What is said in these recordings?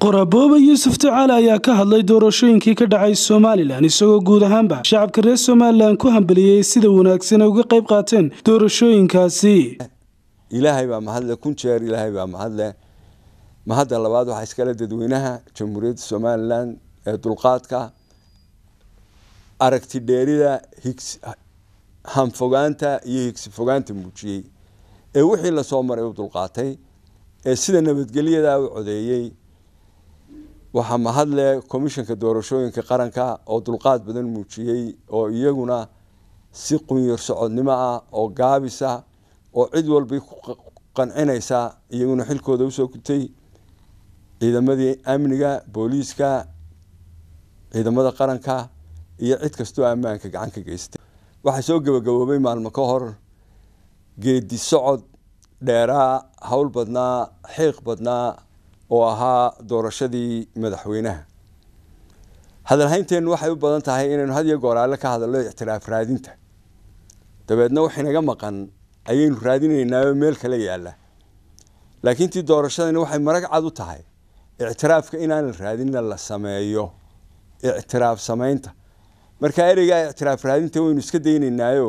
qorabooba yuusuf tacaale ayaa ka hadlay doorashooyinkii ka dhacay somalilan isagoo guud ahaanba shacabka reer somalilan ku hambeliyey sida wanaagsan ay uga qayb qaateen doorashooyinkaasi ilaahay baa mahadle kun jeer ilaahay baa mahadle mahadda labaad waxaa iskale dadweynaha jamhuuriyadda somalilan ee dulqaadka aragti dheerida hanfogaanta iyo higsi fogaanta muujiyey ee wixii lasoo maray u dulqaatay ee sida nabadgelyada u codeeyey waxaa mahadle komishanka doorashooyinka qaranka oo dulqaad badan muujiyey oo iyaguna si qunyar socodnimo ah oo gaabisa oo cid walba ku qancinaysa iyaguna xilkooda usoo gutay ciidamadii amniga booliiska ciidamada qaranka iyo cid kastoo ammaanka gacan ka geystay waxaa soo gabagaboobay maalmo ka hor geedi socod dheeraa howl badnaa xiiq badnaa oo ahaa doorashadii madaxweynaha hadalhaynteennu waxay u badan tahay inaynu had iyo gooraale ka hadalno ictiraaf raadinta dabeedna wax inaga maqan ayaynu raadinaynaao meel kale yaalla laakiin tii doorashadani waxay marag cad u tahay ictiraafka inaan la raadinna la sameeyo ictiraaf samaynta marka ereygaa ictiraaf raadinta waynu iska daynaynaayo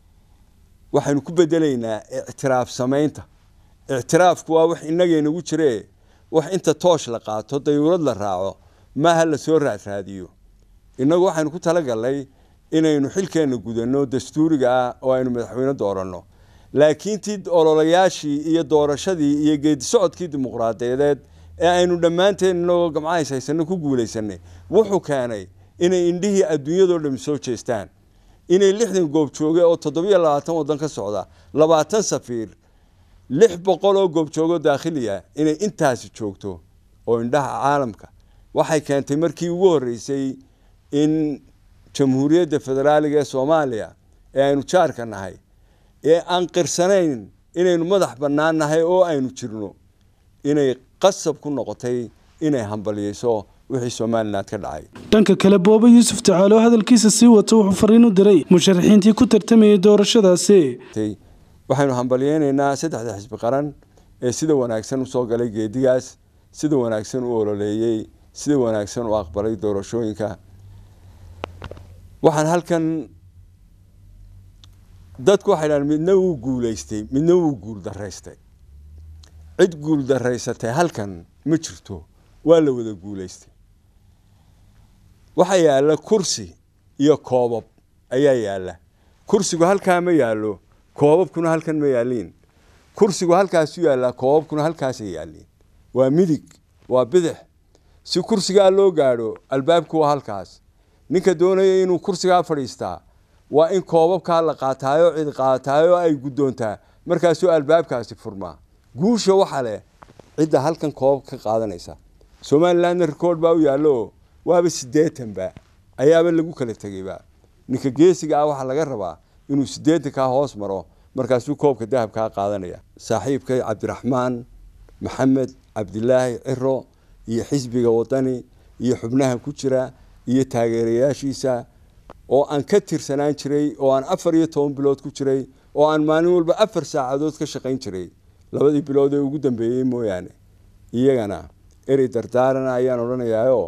waxaynu ku bedelaynaa ictiraaf samaynta ictiraafku waa wax inageenagu jiree wax inta toosh la qaato dayuurad la raaco maaha lasoo raadraadiyo innagu waxaynu ku talagalnay inaynu xilkeenna gudanno dastuuriga ah oo aynu madaxweyne dooranno laakiin tii ololayaashii iyo doorashadii iyo geedi socodkii dimuqraadiyadeed ee aynu dhammaanteen inagoo gamcahays haysano ku guulaysanay wuxuu keenay inay indhihii adduunyadoo dhami soo jeestaan inay lixdan goob jooge oo toddobiyo labaatan waddan ka socda labaatan safiir lix boqol oo goob joogo daakhiliya inay intaasi joogto oo indhaha caalamka waxay keentay markii ugu horreysay in jamhuuriyadda federaaliga ee soomaaliya ee aynu jaarka nahay ee aan qirsanayn inaynu madax bannaan nahay oo aynu jirno inay qasab ku noqotay inay hambaliyeyso wixii somalilan ka dhacay dhanka kale booba yuusuf tacaale oo hadalkiisa sii wato wuxuu fariin u diray musharaxiintii ku tartamayay doorashadaasi waxaynu hambaliyeynaynaa saddexda xisbi qaran ee sida wanaagsan usoo galay geedigaas sida wanaagsan u ololeeyey sida wanaagsan u aqbalay doorashooyinka waxaan halkan dadku waxay dhahan midna wuu guulaystay midna wuu guul daraystay cid guul daraysatay halkan ma jirto waa la wada guulaystay waxaa yaalla kursi iyo koobab ayaa yaalla kursigu halkaa ma yaallo koobabkuna halkan ma yaaliin kursigu halkaasu yaallaa koobabkuna halkaasay yaaliin waa midig waa bidix si kursigaa loo gaadho albaabku waa halkaas ninka doonaya inuu kursigaa fadhiistaa waa in koobabkaa la qaataayo cid qaataayo ay guddoontaa markaasuu albaabkaasi furmaa guusha waxa leh cidda halkan koobab ka qaadanaysa somalilandna record baa u yaallo waaba siddeetanba ayaaba lagu kala tegeyba ninka geesiga ah waxaa laga rabaa inuu siddeetankaa hoos maro markaasuu koobka dahabkaa qaadanaya saaxiibkay cabdiraxmaan maxamed cabdilaahi ciro iyo xisbiga wadani iyo xubnaha ku jira iyo taageerayaashiisa oo aan ka tirsanaan jiray oo aan afar iyo toban bilood ku jiray oo aan maalin walba afar saacadood ka shaqayn jiray labadii bilood ee ugu dambeeyey mooyaane iyagana erey dardaarana ayaan odhanayaayoo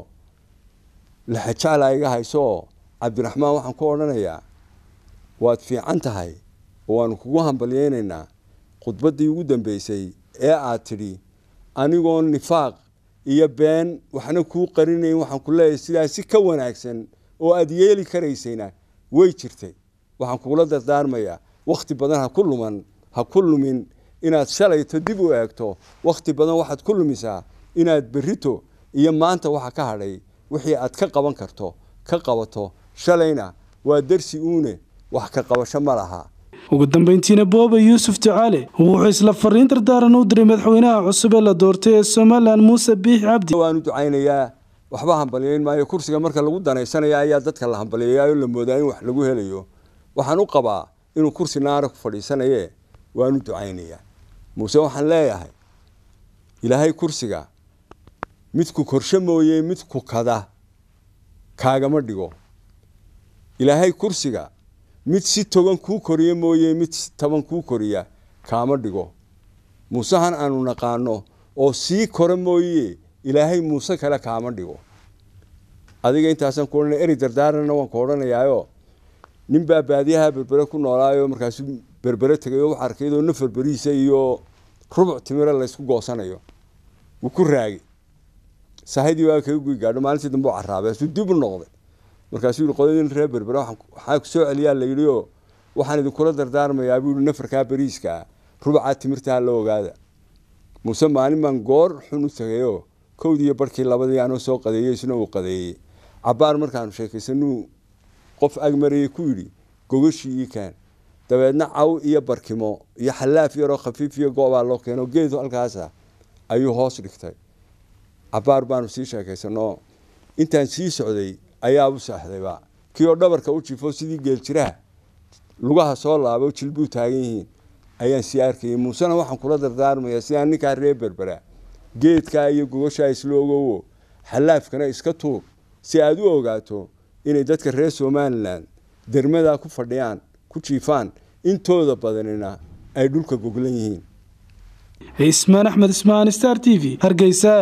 laxajacla iga haysooo cabdiraxmaan waxaan ku odhanayaa waad fiican tahay oo waanu kugu hambalyeynaynaa khudbaddii ugu dambeysay ee aad tidhi anigoo nifaaq iyo been waxna kuu qarinayn waxaan ku leeyahay sidaa si ka wanaagsan oo aad yeeli karaysayna way jirtay waxaan kugula dardaarmayaa wakhti badan ha ku luman ha ku lumin inaad shalayto dib u eegto wakhti badan waxaad ku lumisaa inaad berrito iyo maanta waxa ka hadhay wixii aad ka qaban karto ka qabato shalayna waa darsi uune wax ka qabasho ma laha ugu dambeyntiina booba yuusuf tacaale wuxuu isla fariin dardaaran u diray madaxweynaha cusub ee la doortay ee somalilan muuse biix cabdi waanu ducaynayaa waxba hambalyeyn maayo kursiga marka lagu danaysanaya ayaa dadka la hambaliyeeyaayoo la moodaa in wax lagu helayo waxaan u qabaa inuu kursi naara ku fadhiisanaye waanu ducaynayaa muuse waxaan leeyahay ilaahay kursiga midku korshe mooye midku kada kaagama dhigo ilaahay kursiga mid si togan kuu koriya mooye mid si taban kuu koriya kaama dhigo muusehan aanu naqaano oo sii kora mooye ilaahay muuse kale kaama dhigo adiga intaasaan ku odhanaya eri dardaaranna waan ku odhanayaayo nin baa baadiyaha berbere ku noolaayo markaasuu berbere tegay oo wax arkay iyadoo nafar beriisa iyo rubuc timire laysku goosanayo wuu ku raagay sahadii waa kaga guy gaadho maalintii dambe u caraabay asuu dib u noqday markaasuu yihi qodadin reer berbere waxaa ku soo celiyaa la yidhi oo waxaan idinkula dardaarmayaa buu yihi nafarkaa beriiska rubucaa timirtaa la ogaada muuse maalin baan goor xun u tegayoo kowdii iyo barhkii labadii anoo soo qadeeyey isna uu qadeeyey cabbaar markaanu sheekaysanuu qof agmarayay ku yidhi gogashii ii kaan dabeedna caw iyo barkimo iyo xallaaf yaroo khafiif iyo goobaa loo keeno geed halkaasa ayuu hoos dhigtay cabbaar baanu sii sheekaysanoo intaan sii socday ayaabu saaxdayba kii oo dhabarka u jifo sidii geeljiraha lugaha soo laabo jilbuu taagan yihiin ayaan sii arkayay muusena waxaan kula dardaarmayaa sidaan ninkaa reer berbera geedkaa iyo gogashaa isla ogowo xallaafkana iska tuur si aada u ogaato inay dadka reer somalilan dermadaa ku fadhiyaan ku jiifaan intooda badanina ay dhulka goglan yihiin cismaan axmed ismaan star t v hargeysa